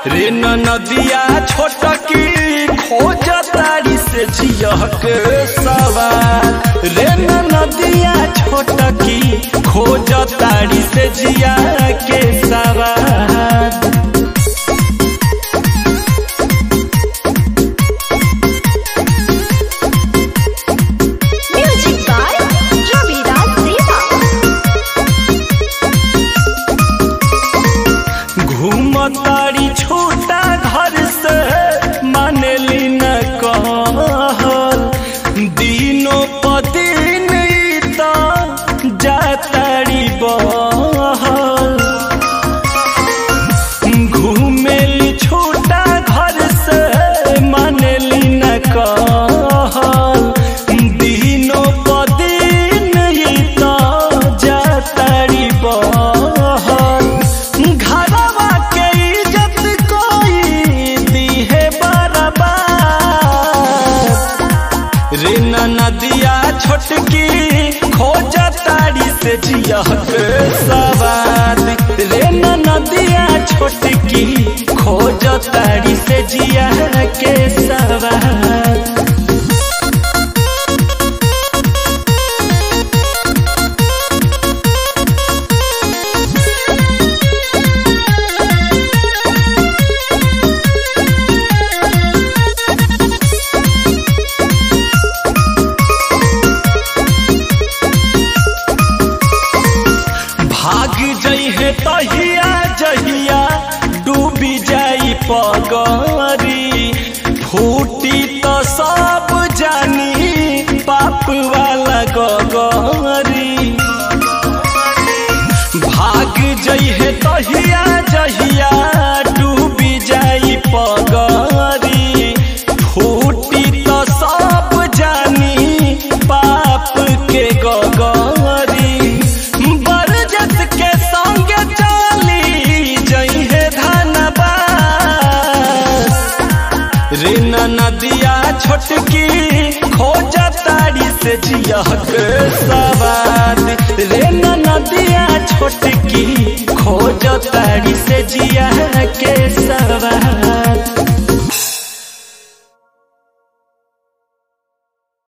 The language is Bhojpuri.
रे नदिया छोटकी खोज तारी से जियक सवार रे नदिया छोटकी खोज तारी से जिया के सवार Music by Ravidas Deva. घूमतारी छोटा घर से मानेली न कहल दिनों पदिन त जातारी बहल घूमेली छोटा घर से मानेली न कहल दिनों पदिन त जातारी बहल घरवा के इज्जत कोई दिहे बराबर रे नदिया छोटकी खोज तारी से जियक सवार रे नदिया छोटकी खोज तारी से जिया के सवार भाग जइहे तहिया जहिया डूबी जाई पगरी फूटी तो सब जानी पाप वाला गगरी भाग जइहे तहिया जहिया डूबी जाई पगरी फूटी तो सब जानी पाप के गगरी बरजत के संग चली जइहे धनबाद रे नदिया छोटकी खोज तारी से जियक सवार रे नदिया छोटकी खोज तारी से जिया